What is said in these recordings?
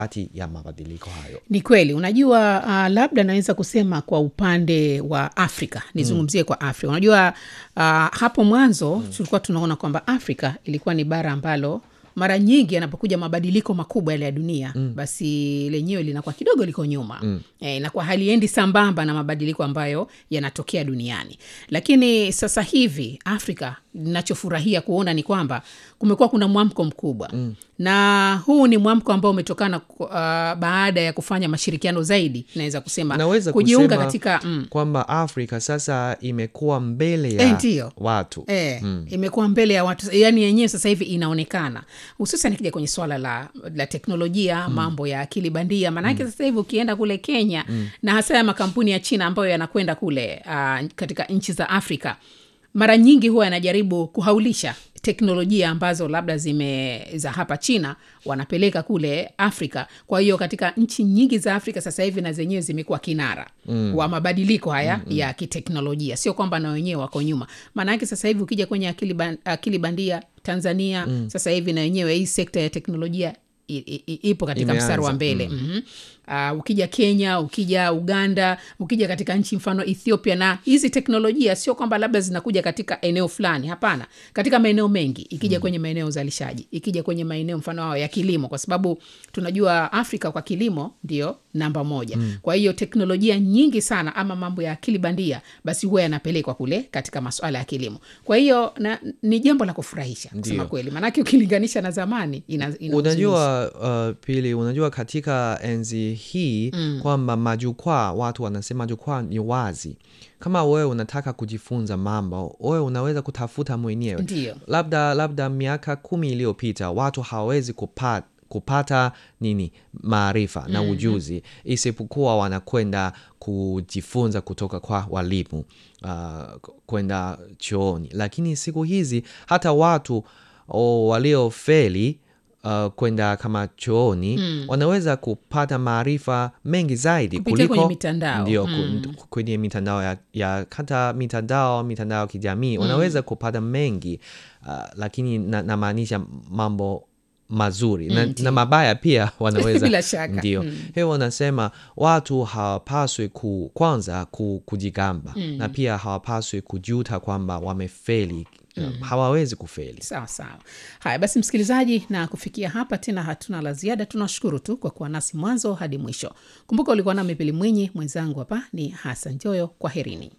kati ya mabadiliko hayo ni kweli unajua uh, labda naweza kusema kwa upande wa afrika nizungumzie mm. kwa afrika unajua uh, hapo mwanzo mm. tulikuwa tunaona kwamba afrika ilikuwa ni bara ambalo mara nyingi yanapokuja mabadiliko makubwa yale ya dunia mm. basi lenyewe linakuwa kidogo liko nyuma mm. e, inakuwa haliendi sambamba na mabadiliko ambayo yanatokea duniani lakini sasa hivi afrika nachofurahia kuona ni kwamba kumekuwa kuna mwamko mkubwa mm. na huu ni mwamko ambao umetokana uh, baada ya kufanya mashirikiano zaidi naweza kusema naweza kujiunga kusema katika mm, kwamba afrika sasa imekuwa mbele Eh, ya ndiyo. watu E, mm. imekuwa mbele ya watu yani yenyewe sasa hivi inaonekana hususan ikija kwenye swala la, la teknolojia mm. mambo ya akili bandia maanake mm. sasa hivi ukienda kule kenya mm. na hasa ya makampuni ya china ambayo yanakwenda kule uh, katika nchi za afrika mara nyingi huwa yanajaribu kuhaulisha teknolojia ambazo labda zime za hapa china wanapeleka kule afrika kwa hiyo katika nchi nyingi za afrika sasa hivi na zenyewe zimekuwa kinara mm. wa mabadiliko haya mm-hmm. ya kiteknolojia sio kwamba na wenyewe wako nyuma maanaake sasa hivi ukija kwenye akili, ban, akili bandia tanzania mm. sasa hivi na wenyewe hii sekta ya teknolojia i- i- i- ipo katika Imeanza, mstari wa mbele mm. mm-hmm. Uh, ukija kenya ukija uganda ukija katika nchi mfano ethiopia na hizi teknolojia sio kwamba labda zinakuja katika eneo fulani hapana katika maeneo mengi ikija mm. kwenye maeneo ya uzalishaji ikija kwenye maeneo mfano hao ya kilimo kwa sababu tunajua afrika kwa kilimo ndio namba moja mm. kwa hiyo teknolojia nyingi sana ama mambo ya akili bandia basi huwa yanapelekwa kule katika masuala ya kilimo kwa hiyo na, ni jambo la kufurahisha kusema Ndio. kweli maanake ukilinganisha na zamani ina, ina uzuri. unajua uh, pili unajua katika enzi hii mm. kwamba majukwaa watu wanasema jukwaa ni wazi kama wewe unataka kujifunza mambo wewe unaweza kutafuta mwenyewe Ndiyo. labda labda miaka kumi iliyopita watu hawawezi kupata kupata nini maarifa na ujuzi isipokuwa wanakwenda kujifunza kutoka kwa walimu uh, kwenda chooni lakini siku hizi hata watu oh, waliofeli uh, kwenda kama chooni mm. wanaweza kupata maarifa mengi zaidi Kupitia kuliko kwenye mitandao. ndio Mm. ku- kwenye mitandao ya, ya hata mitandao mitandao ya kijamii wanaweza kupata mengi uh, lakini na- namaanisha mambo mazuri na, na mabaya pia wanaweza Bila shaka. ndio Mm. hiyo wanasema watu hawapaswi ku, kwanza ku, kujigamba mm. na pia hawapaswi kujuta kwamba wamefeli mm. hawawezi kufeli sawa sawa haya basi msikilizaji na kufikia hapa tena hatuna la ziada tunashukuru tu kwa kuwa nasi mwanzo hadi mwisho kumbuka ulikuwa nami pili mwinyi mwenzangu hapa ni hasan joyo kwa herini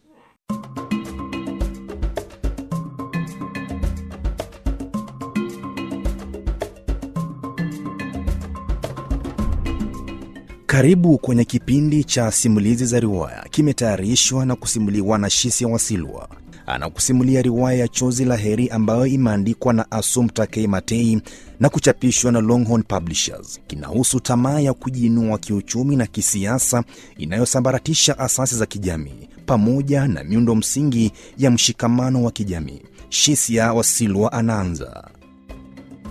Karibu kwenye kipindi cha simulizi za riwaya, kimetayarishwa na kusimuliwa na Shisia Wasilwa. Anakusimulia riwaya ya Chozi la Heri ambayo imeandikwa na Assumpta K. Matei na kuchapishwa na Longhorn Publishers. Kinahusu tamaa ya kujiinua kiuchumi na kisiasa inayosambaratisha asasi za kijamii pamoja na miundo msingi ya mshikamano wa kijamii. Shisia Wasilwa anaanza.